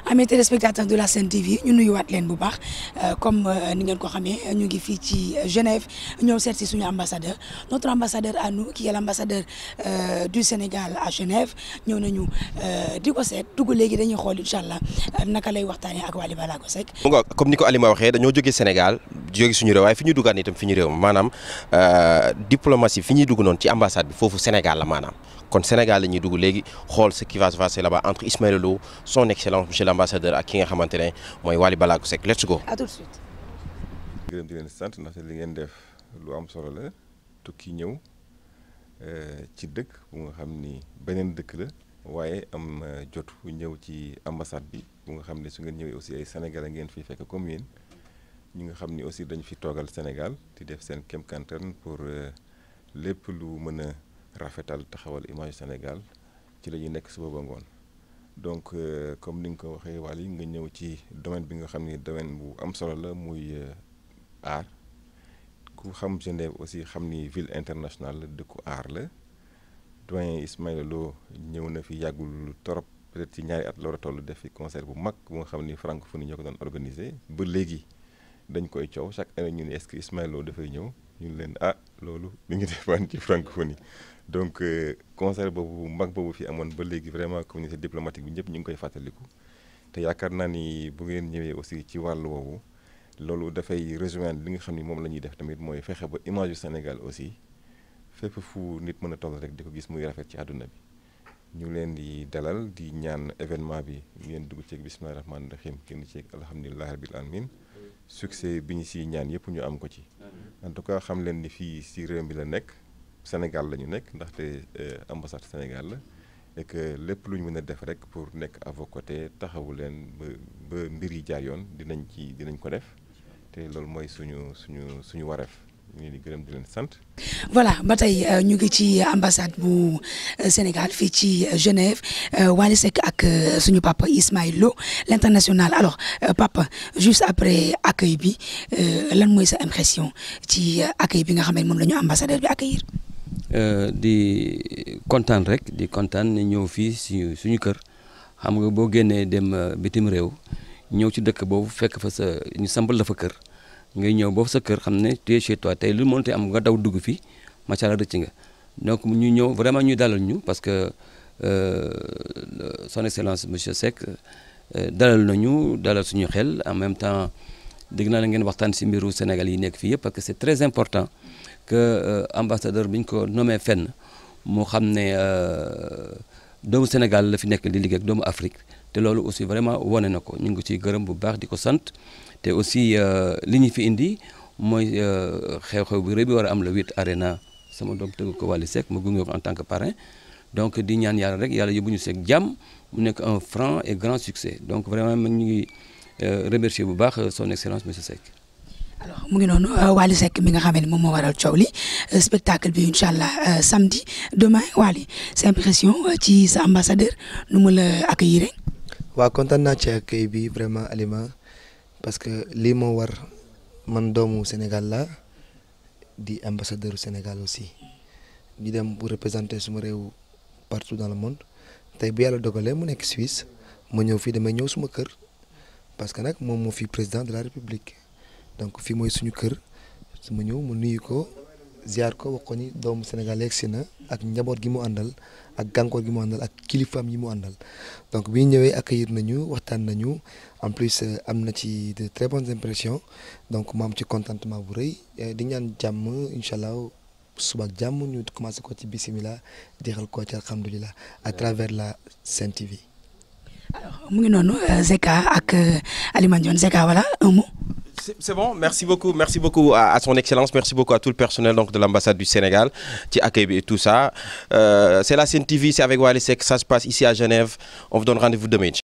amee téléspectateurs de la Sen TV ñu nuyuwaat leen bu baax comme ni ngeen ko xamee ñu ngi fii ci Genève ñëw seet si suñu ambassadeur notre ambassadeur à nous qui est l'ambassadeur du Sénégal à Genève ñëw nañu di ko seet dugg léegi dañuy xool incha allah naka lay waxtaanee ak Wally Ballago Seck. comme ni ko Alima waxee dañoo jógee Sénégal jóge suñu réew waaye fi ñu duggaat itam fi ñu réew maanaam diplomatie fi ñuy dugg noonu ci ambassade bi foofu Sénégal la maanaam. kon Sénégal la ñuy dugg léegi xool ce qui va se passer là-bas entre Ismaël Lô son excellence monsieur l'ambassadeur ak ki nga xamante ne mooy Wally Ballago Seck let's go. à tout de suite. gërëm di leen sant ndaxte li ngeen def lu am solo la tukki ñëw ci dëkk bu nga xam ni beneen dëkk la waaye am jotu ñëw ci ambassade bi bu nga xam ne su ngeen ñëwee aussi ay sénégalais ngeen fi fekk comme yéen ñi nga xam ni aussi dañu fi toogal Sénégal di def seen kéem kantan pour lépp lu mën a. rafetal taxawal image Sénégal ci la ñuy nekk suba ba ngoon donc comme ni nga ko waxee Wally nga ñëw ci domaine bi nga xam ni domaine bu am solo la muy art ku xam Genève aussi xam ni ville internationale la dëkku art la doyen Ismaïla Lô ñëw na fi yàggul torop peut-être ci ñaari at la war a toll def fi concert bu mag bu nga xam ni francophonie ñoo ko doon organisé ba léegi dañ koy coow chaque année ñu ne est-ce que Ismaïla Lô dafay ñëw ñu leen ah loolu mi ngi defaan ci francophonie donc concert boobu mag boobu fi amoon ba léegi vraiment communauté diplomatique bi ñëpp ñu ngi koy fàttaliku te yaakaar naa ni bu ngeen ñëwee aussi ci wàllu woowu loolu dafay rejoindre li nga xam ni moom la ñuy def tamit mooy fexe ba image yu Sénégal aussi fépp fu nit mën a toll rek di ko gis muy rafet ci àdduna bi ñu leen di dalal di ñaan événement bi ngeen dugg ceeg bismillahi rahmaani rahim kenn ceeg alhamdulilahi rabil alamin succès bi ñu siy ñaan yëpp ñu am ko ci en tout cas xam leen ni fii si réew mi la nekk Sénégal la ñu nekk ndaxte ambassade Sénégal la et que lépp lu ñu mën a def rek pour nekk à vos côtés taxawu leen ba ba mbir yi jaar yoon dinañ ci dinañ ko def te loolu mooy suñu suñu suñu wareef ñu di gërëm di leen sant. voilà ba tey ñu ngi ci ambassade bu Sénégal fii ci Genève Wally Seck ak suñu papa Ismaël Lô l'international alors papa juste après accueil bi lan mooy sa impression ci accueil bi nga xam ne moom la ñu ambassadeur bi accueillir. di kontaan rek di kontaan ñëw fii suñu suñu kër xam nga boo génnee dem bitim réew ñëw ci dëkk boobu fekk fa sa ñu sambal la fa kër ngay ñëw boobu sa kër xam ne tu es chez toi tey lu mënti am nga daw dugg fi macha allah rëcc nga donc ñu ñëw vraiment ñu dalal ñu parce que son excellence monsieur Seck dalal nañu dalal suñu xel en même temps dégg naa la ngeen waxtaan si mbiru Sénégal yi nekk fii yëpp parce que c'est très important que ambassadeur bi ñu ko nommé fenn moo xam ne doomu Sénégal la fi nekk di liggéey ak doomu Afrique te loolu aussi vraiment wane na ko ñu ngi ciy gërëm bu baax di ko sant te aussi li ñu fi indi mooy xew-xew bi rëy bi war a am le 8 arena sama doom tëgg ko Wally Seck ma gunge ko en tant que parrain donc di ñaan yàlla rek yàlla yóbbu ñu seeg jàmm mu nekk un franc et grand succès donc vraiment ñu ngi remercier bu baax son excellence monsieur Seck. alors mu ngi noonu Wally Seck mi nga xam ne moom moo waral coow li spectacle bi incha allah samedi demain Wally sa impression ci sa ambassadeur nu mu la accueillir. waaw kontaan naa ci accueil bi vraiment Alima parce que lii moo war man doomu Sénégal la di ambassadeur Sénégal aussi ñu dem pour représenter suma réew partout dans le monde tey bu yàlla dogalee mu nekk Suisse ma ñëw fii damay ñëw suma kër parce que nag moom moo fi président de la République. donc fii mooy suñu kër su ma ñëw mu nuyu ko ziar ko wax ko ni doomu Sénégal yegsi na ak njaboot gi mu àndal ak gànkoor gi mu àndal ak kilifaam yi mu àndal donc bi ñu ñëwee accueillir nañu waxtaan nañu en plus am na ci de très bonnes impressions donc ma am ci contentement bu rëy di ñaan jàmm incha allah suba ak jàmm ñu commencé ko ci bisimilah jeexal ko ci alhamdulilah à travers la Sen TV. alors mu ngi noonu Zeka ak Alima Ndione Zeka voilà un mot. C'est bon, merci beaucoup, merci beaucoup à, à, son excellence, merci beaucoup à tout le personnel donc de l'ambassade du Sénégal qui accueille et tout ça. Euh, c'est la Sen TV, c'est avec Wally Seck, ça se passe ici à Genève. On vous donne rendez-vous demain.